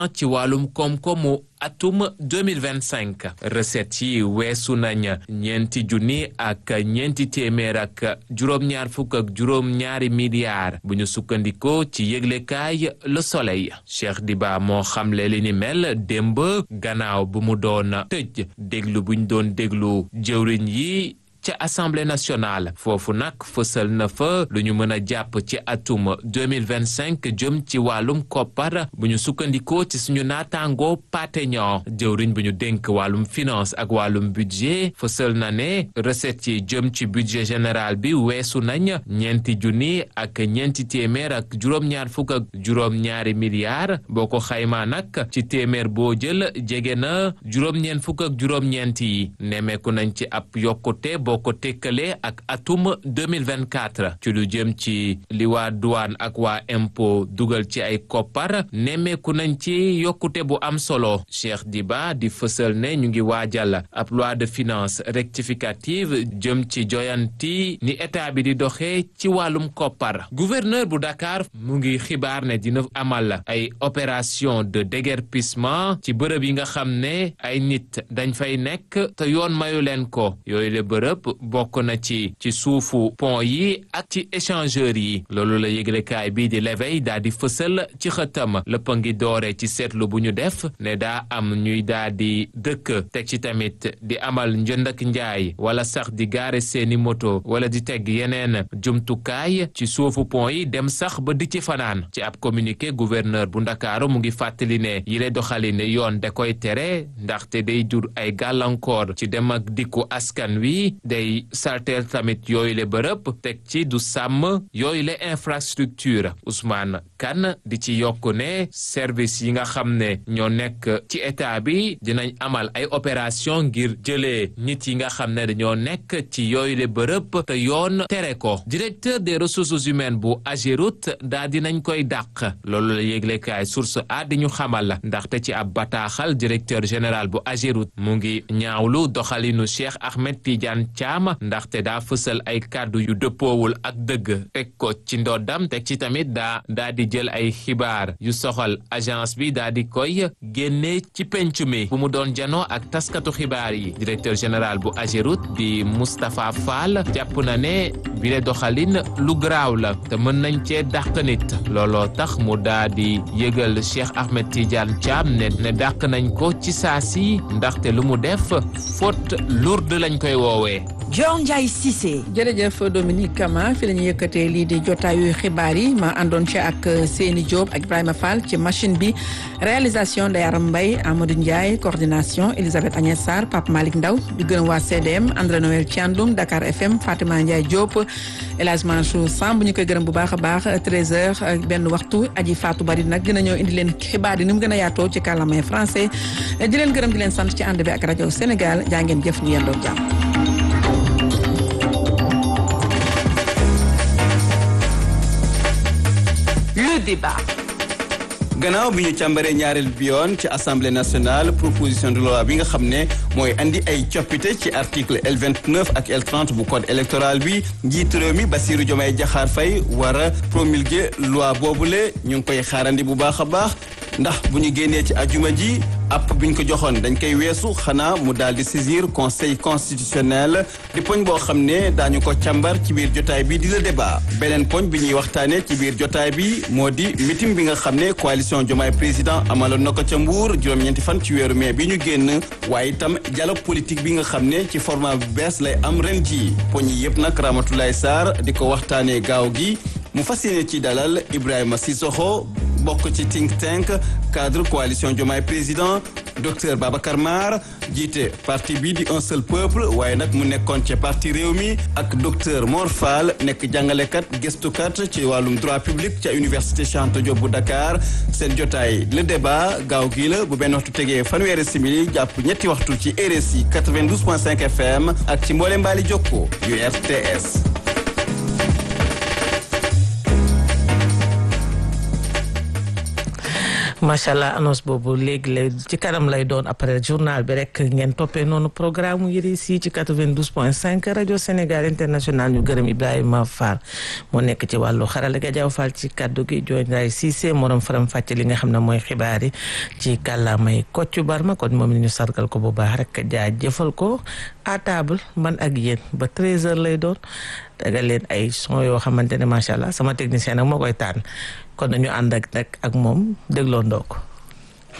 ci wàllum koom-koomu atum 2025 recettes yi weesu nañ ñeenti junni ak ñeenti téeméer ak juróom-ñaar fukk ak juróom-ñaari milliards bu ñu sukkandikoo ci yëglekaay Le Soleil Cheikh Diba moo xamle li ni mel démb gannaaw bu mu doon tëj déglu buñ doon déglu jëwriñ yi ca assemblée nationale foofu nag fësal na fa lu ñu mën a jàpp ci atum 2025 jëm ci wàllum koppar bu ñu sukkandikoo ci suñu naataangoo pateñon jëwriñ bu ñu dénk wàllum finance ak wàllum budget fësal na ne recettes yi jëm ci budget général bi weesu nañ ñeenti junni ak ñeenti téeméer ak juróom-ñaar fukk ak juróom-ñaari milliards boo ko xaymaa nag ci téeméer boo jël jege na juróom-ñeent fukk ak juróom-ñeent yi nemeeku nañ ci ab yokkute boo ko tekkalee ak atum 2024 ci lu jëm ci li waa douane ak waa impôt dugal ci ay koppar nemmeeku nañ ci yokkute bu am solo Cheikh Diba di fësal ne ñu ngi waajal ab loi de finance rectificative jëm ci joyanti ni état bi di doxee ci wàllum koppar gouverneur bu Dakar mu ngi xibaar ne dina amal ay opération de déguerpissement ci bërëb yi nga xam ne ay nit dañ fay nekk te yoon mayu leen ko yooyu le bërëb bokk na ci ci suufu pont yi ak ci échangeur yi loolu la yëglekaay bii di l'éveil daa di fësal ci xëtam lépp a ngi doore ci seetlu bu ñu def ne daa am ñuy daa di dëkk teg ci tamit di amal njënd ak njaay wala sax di gaare seeni moto wala di teg yeneen jumtukaay ci suufu pont yi dem sax ba di ci fanaan ci ab communiqué gouverneur bu ndakaaru mu ngi fàttali ne yile doxalin yoon da koy tere ndaxte day jur ay gàllankoor ci dem ak dikku askan wi day salteel tamit yooyu le bërëb teg ci du sàmm yooyu le infrastructure Ousmane Kane di ci yokk ne service yi nga xam ne ñoo nekk ci état bi dinañ amal ay opération ngir jëlee nit yi nga xam ne dañoo nekk ci yooyu le bërëb te yoon tere ko directeur des ressources humaines bu Ageroute daa dinañ koy dàq loolu la yéglekaay source a di ñu xamal ndaxte ci ab bataaxal directeur général bu Ageroute mu ngi ñaawlu doxalinu Cheikh Ahmed Tidiane Thiam ndaxte daa fësal ay kàddu yu dëppoowul ak dëgg teg ko ci ndoddam teg ci tamit daa daa di jël ay xibaar yu soxal agence bi daa di koy génne ci penc mi bu mu doon janoo ak taskatu xibaar yi directeur général bu Ageroute di Moustapha Fall jàpp na ne bile doxalin lu garaaw la te mën nañ cee dàq nit looloo tax mu daa di yëgal Cheikh Ahmed Tidiane Thiam ne ne dàq nañ ko ci saa si ndaxte lu mu def faute lourde lañ koy woowee Dior Ndiaye Cissé. jërëjëf Dominique Kama fi la ñu yëkkatee lii di jotaayu xibaar yi ma àndoon ci ak Seni Diop ak Ibrahima Fall ci machine bi réalisation Ndeye Aram Mbaye Amadou Ndiaye coordination Elisabeth Agnès Sarr Pape Malick Ndaw di gërëm waa CDM André Noël Thiandoum Dakar FM Fatima Ndiaye Diop El Hadj Mansour Samb ñu koy gërëm bu baax a baax 13h benn waxtu aji Fatou Bari nag dina ñëw indi leen xibaar yi ni mu gën a yaatoo ci kàllaamay français di leen gërëm di leen sant ci ànd bi ak rajo Sénégal jaa ngeen jëf ñu yendoo jàmm. Le débat. gannaaw bi ñu càmbaree ñaareel bi yoon ci assemblée nationale proposition de loi bi nga xam ne mooy andi ay coppite ci article L 29 ak L 30 bu code électoral bi njiitu réew mi Bassirou Diomaye Diakhar Faye war a promulguer loi boobule ñu ngi koy xaarandi bu baax a baax ndax bu ñu génnee ci ajuma ji app bi ñu ko joxoon dañ koy weesu xanaa mu daal di saisir conseil constitutionnel di poñ boo xam ne daañu ko càmbar ci biir jotaay bi di le débat beneen poñ bi ñuy waxtaanee ci biir jotaay bi moo di meeting bi nga xam ne coalition Diomaye président amaloon na ko ca Mbour juróom-ñeenti fan ci weeru mai bi ñu génn waaye itam dialogue politique bi nga xam ne ci format bu bees lay am ren ji poñ yi yëpp nag Ramatoulaye Sarr di ko waxtaanee gaaw gi mu fas yéene ci dalal Ibrahima Sissoko bokk ci think tank cadre coalition Diomaye président docteur Babacar Mar jiite parti bi di un seul peuple waaye nag mu nekkoon ca parti réew mi ak docteur Mor Fall nekk jàngalekat gëstukat ci wàllum droit public ca université Cheikh Anta Diop bu Dakar seen jotaay le débat gaaw gii la bu benn waxtu tegee fanweeri simili jàpp ñetti waxtu ci RSI 92.5 FM ak ci mboole mbaali jokko yu RTS. macha allah annonce boobu léegi lay ci kanam lay doon après journal bi rek ngeen toppee noonu programme yi si ci 92 point 5 rajo Sénégal international ñu gërëm Ibrahima Fall moo nekk ci wàllu xarala ga jaww Fall ci kaddu gi jooy Ndiaye Cissé morom faram fàcce li nga xam ne mooy xibaar yi ci kàllaamay Kocc Barma kon moom ñu sargal ko bu baax rek jaajëfal ko à table man ak yéen ba 13h lay doon daga leen ay son yoo xamante ne macha allah sama technicien nag moo koy tànn kon nañu ànd ak nag ak moom dégloo ndoo ko